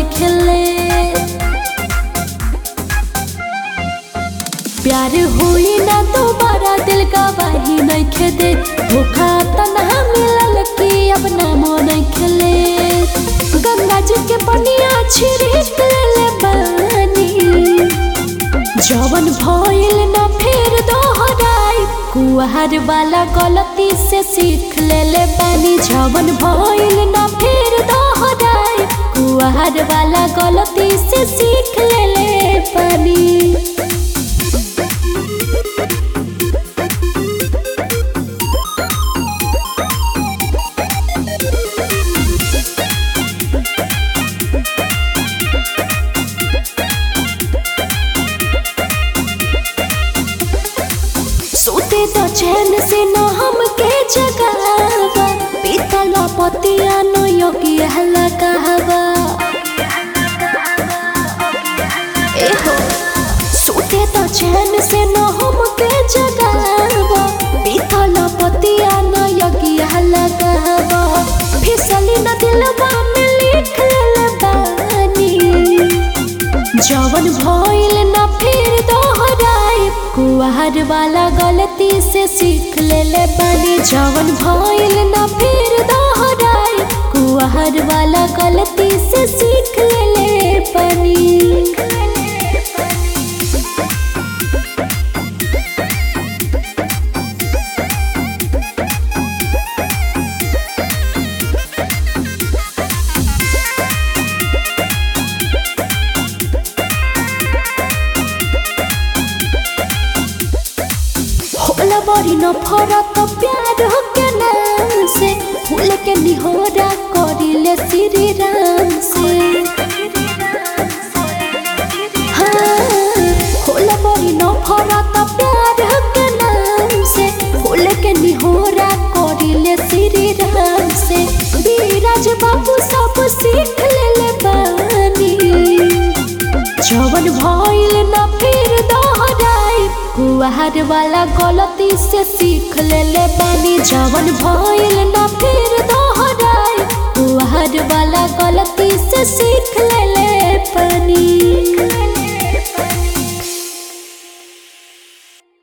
नहीं खेले प्यार हुई ना दोबारा दिल का बाही नहीं खेदे धोखा तनहा मिलल की अब नामो नहीं खेले गंगा जी के पनिया छिड़क ले बानी जवन भइल न फेर दोहराई कुहार वाला गलती से सीख ले ले बानी जवन भइल न फेर दोहराई कुहार वाला गलती से सीख ले ले बानी सोते तो चैन से न हमके जगावा पीतल पतिया न योगी हल्ला कहवा एहो सोते तो चैन से न हमके जगावा पीतल पतिया न योगी हल्ला कहवा फिसली न दिलवा में लिख ले बानी जवन भइल न फिर दोहराए कुहार वाला गलती से सीख ले ले बानी जवन भइल न फिर दोहराए कुहार वाला गलती से सीख ले ले बानी होला बड़ी न फरक प्यार के नाम से फूल के निहोरा करिले श्री राम से हाँ, होला बड़ी न फरक प्यार के नाम से फूल के निहोरा करिले श्री राम से बीराज बाबू सब सीख ले ले बानी जवन भइल न फिर दोहराई कुहार वाला गलती से सीख ले ले बानी जवन भइल न फिर दोहराई कुहार वाला गलती से सीख